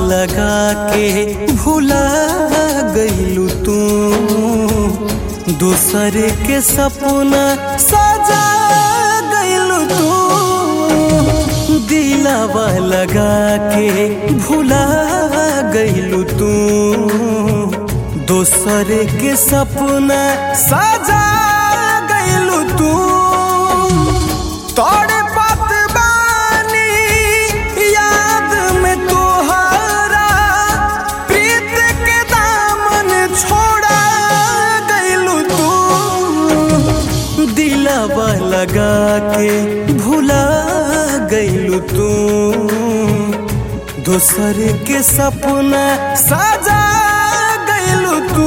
लगा के भुला गईलू तू दूसरे के सपना सजा गईलू तू दिलावा लगा के भुला गईलू तू दूसरे के सपना सजा गईलू तू तोड़े पत बानी याद में तोहरा प्रीत के दामन छोड़ा गईलू तू दिलावा लगा के भुला गईलू तू दूसर के सपना सजा गईलू तू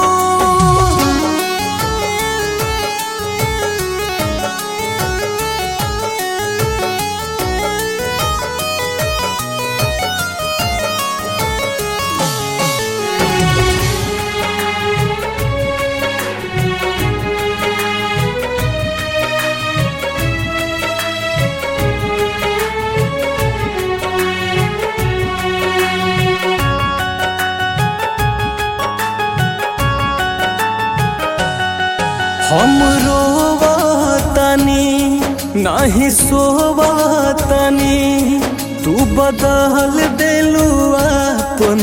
हम रोवतनी नहीं सोवतनी तू बदल देलू अपन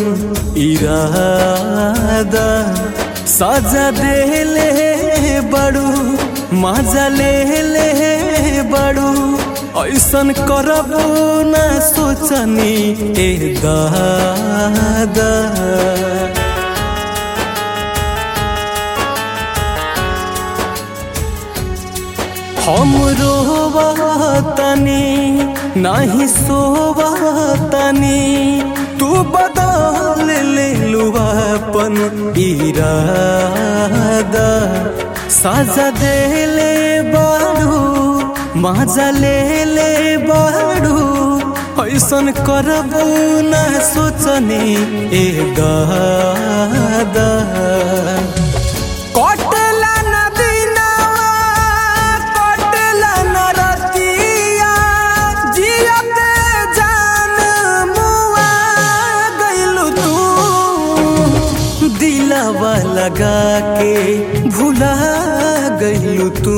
इरादा सजा देले बड़ू मजा ले ले बड़ू ऐसन करबू ना सोचनी ए दादा हम रोवतनी नहीं सोवतनी तू बदल ले अपन इरादा साजा देले बाड़ू मजा ले ले बाड़ू ऐसन करबू ना सोचनी ए दादा कटला नदीनावा कटला नरतिया जियते जान मुआ गइलू तू दिलावा लगा के भुला गइलू तू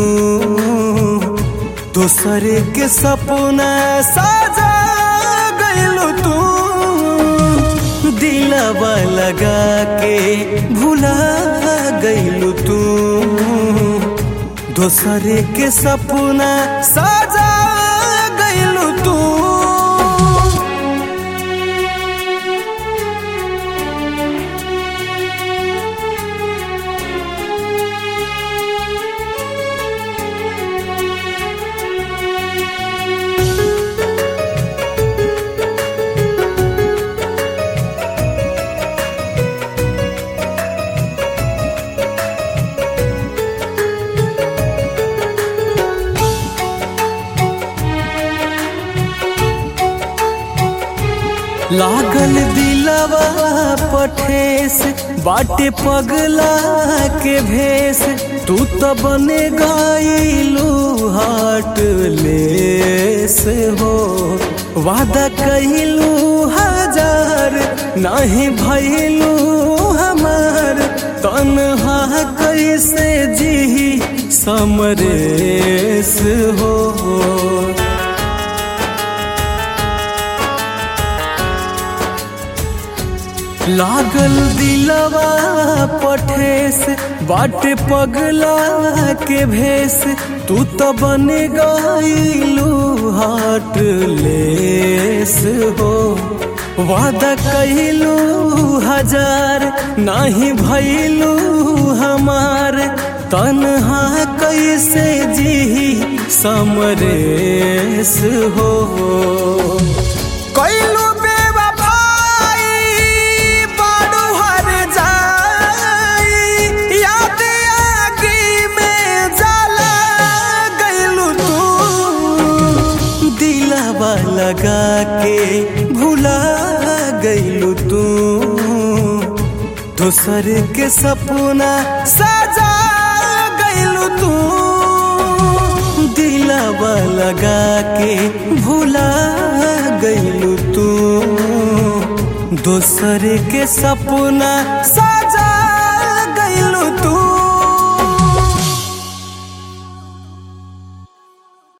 दूसरे के सपना सजा गइलू तू दिलावा लगा के भुला गइलू तू दूसरे के सपना सजा गइलू तू लागल दिलवा पठेस बाटे पगला के भेस तू तो बने गईलू हाट लेस हो वादा कइलू हजार नहीं भइलू हमार तनहा कैसे जी समरेस हो लागल दिलवा पठेस बाटे पगला के भेस तू तो बन गईलू हाट लेस हो वादा कइलू हजार नहीं भइलू हमार तनहा कैसे जी समरेस हो कइलू बेवफाई बड़ू हर जाई याद आगी में जला गइलू तू दिलावा लगा के भुला गइलू तू दोसर के सपना सजा गइलू तू दिलावा लगा के भुला गइलू तू दूसरे के सपना सा